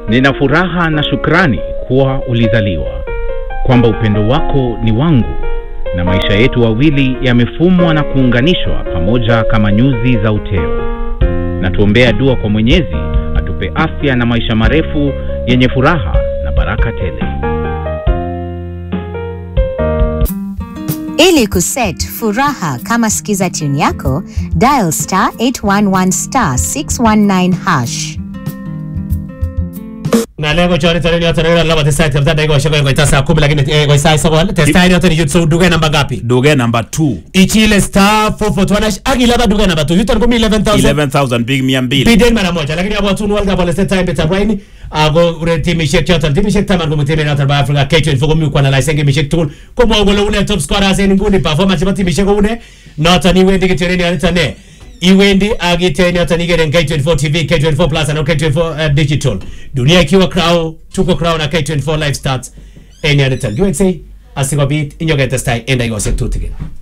Nina furaha na shukrani kuwa ulizaliwa, kwamba upendo wako ni wangu na maisha yetu wawili yamefumwa na kuunganishwa pamoja kama nyuzi za uteo. Na tuombea dua kwa Mwenyezi atupe afya na maisha marefu yenye furaha na baraka tele. Ili kuset furaha kama skiza tune yako, dial star 811 star 619 hash. ng'alek ko choriton yoton ero laba testai tapta dakikoshek oeng koita saa kumi lakini eh, koi sait sokol testai yoton ichut so duket namba ngapi duket number 2 ichile star 441 hash ak ilaba duket namba 2 yuton komi 11000 11000 big 200 biden mara moja lakini abwatun world cup oletetai betab raini ako ure timishek choton timishek taman komi timet noton bo africa k24 komi kuanalyse gemishek tugul komwou kole une top scorers en inguni performance chebo timishek ko une noton iwendi kityo en yoniton ne iwendi ak iten yoton ikeren K24 TV, K24 Plus anan K24 uh, Digital. Dunia ikiwa Crown, tuko Crown na K24 Live Stats en yoniton. Kiweksei asikobit inyoketestai en dakikoshek tutikin.